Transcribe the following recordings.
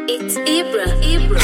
It's Ibra. Ibra.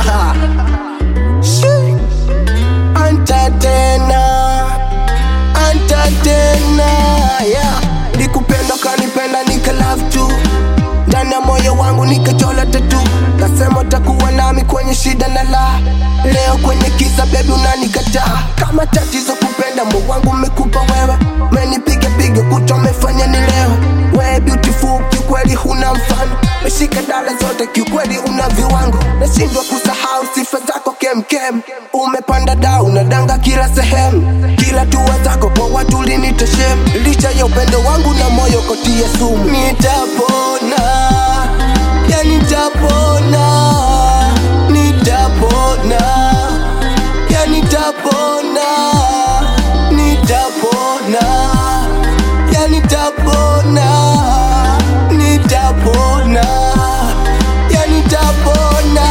Anta tena, anta tena, yeah. Nikupenda kanipenda nika love tu ndani ya moyo wangu nikachola tatu, kasema utakuwa nami kwenye shida na la leo kwenye kisa baby unanikataa kama tatizo kupenda moyo wangu umekupa wewe, menipiga piga kuto umefanya ni leo we beautiful, kiukweli huna mfano, meshika dala zote kiukweli una viwango, nashindwa kusahau sifa zako kemkem, umepanda dau unadanga kila sehemu, kila tua zako kwa watu liniteshem, licha ya upendo wangu na moyo kotia sumu, nitapona ya nitapona, nitapona ya nitapona, nitapona ya nitapona, nitapona ya nitapona.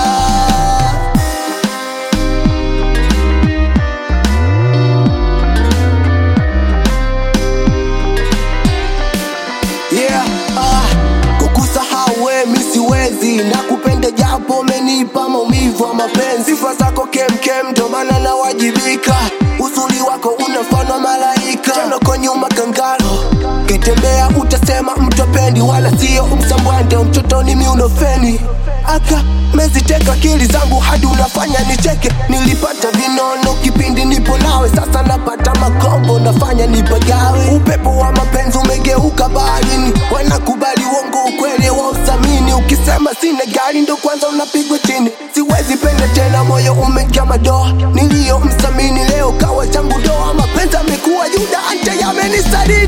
Yeah, ah, kukusahau we mi siwezi na kupenda japo umenipa maumivu ya mapenzi. Sifa zako kemkem, ndo maana nawajibika. Uzuri wako unafana malaika, tena kwa nyuma kangalo kitembea utasema mtopendi, wala sio msambwande, mtotoni miunofeni aka meziteka akili zangu hadi unafanya nicheke. Nilipata vinono kipindi nipo nawe, sasa napata makombo, nafanya nipagawe. Upepo wa mapenzi umegeuka baharini, wanakubali uongo, ukweli wa usamini. Ukisema sina gari, ndo kwanza unapigwa chini. Siwezi penda tena, moyo umejaa madoa. Niliyomthamini leo kawa changu doa, mapenzi amekuwa Yuda, ante yamenisari